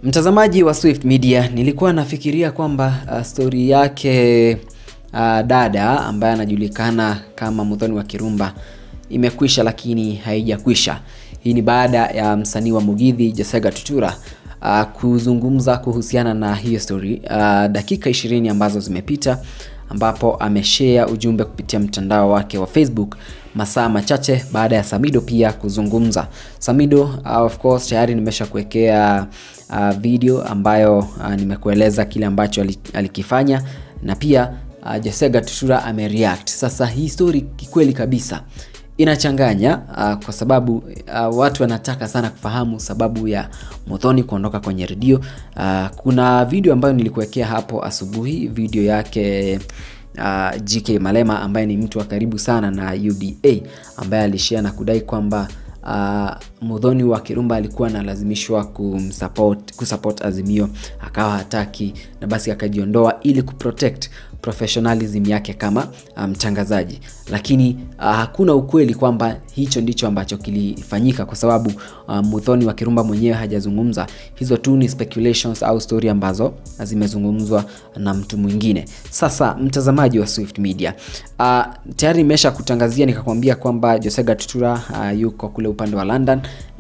Mtazamaji wa Swift Media, nilikuwa nafikiria kwamba uh, stori yake uh, dada ambaye anajulikana kama Muthoni wa Kirumba imekwisha, lakini haijakwisha. Hii ni baada ya msanii wa Mugithi Jessega Tutura uh, kuzungumza kuhusiana na hiyo story uh, dakika 20 ambazo zimepita ambapo ameshare ujumbe kupitia mtandao wake wa Facebook masaa machache baada ya Samido pia kuzungumza. Samido uh, of course tayari nimesha kuwekea uh, video ambayo uh, nimekueleza kile ambacho alikifanya na pia uh, Jessega Tutura amereact. Sasa hii story kikweli kabisa inachanganya uh, kwa sababu uh, watu wanataka sana kufahamu sababu ya Muthoni kuondoka kwenye redio. Uh, kuna video ambayo nilikuwekea hapo asubuhi, video yake uh, GK Malema ambaye ni mtu wa karibu sana na UDA ambaye alishare na kudai kwamba uh, Muthoni wa Kirumba alikuwa analazimishwa kumsupport kusupport Azimio akawa hataki na basi akajiondoa ili kuprotect professionalism yake kama mtangazaji um, lakini uh, hakuna ukweli kwamba hicho ndicho ambacho kilifanyika kwa sababu uh, Muthoni wa Kirumba mwenyewe hajazungumza. Hizo tu ni speculations au story ambazo zimezungumzwa na mtu mwingine. Sasa mtazamaji wa Swift Media, uh, tayari nimesha kutangazia nikakwambia kwamba Jessega Tutura uh, yuko kule upande wa London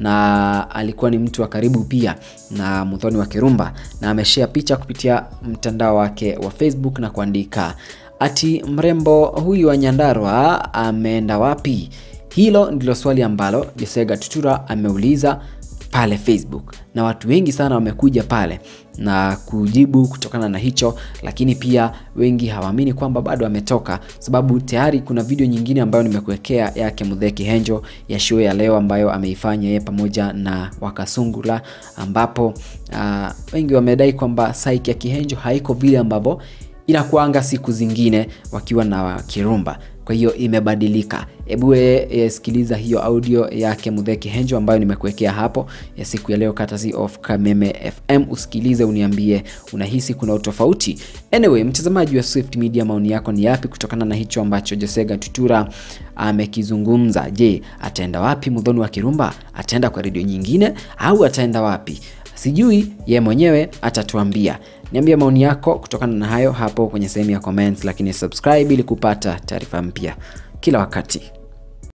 na alikuwa ni mtu wa karibu pia na Muthoni wa Kirumba na ameshare picha kupitia mtandao wake wa Facebook na kuandika ati mrembo huyu wa Nyandarua ameenda wapi? Hilo ndilo swali ambalo Jessega Tutura ameuliza pale Facebook na watu wengi sana wamekuja pale na kujibu kutokana na hicho, lakini pia wengi hawaamini kwamba bado ametoka, sababu tayari kuna video nyingine ambayo nimekuwekea yake Muthee Kihenjo ya show ya leo ambayo ameifanya yeye pamoja na Wakasungula, ambapo uh, wengi wamedai kwamba saiki ya Kihenjo haiko vile ambavyo inakuanga siku zingine wakiwa na Kirumba kwa hiyo imebadilika. Hebu e, sikiliza hiyo audio yake Muthee Kihenjo ambayo nimekuwekea hapo ya siku ya leo courtesy of Kameme FM. Usikilize uniambie unahisi kuna utofauti. Anyway, mtazamaji wa Swift Media, maoni yako ni yapi kutokana na hicho ambacho Jessega Tutura amekizungumza? Je, ataenda wapi Muthoni wa Kirumba? Ataenda kwa redio nyingine au ataenda wapi? Sijui, ye mwenyewe atatuambia. Niambia maoni yako kutokana na hayo hapo kwenye sehemu ya comments, lakini subscribe ili kupata taarifa mpya kila wakati.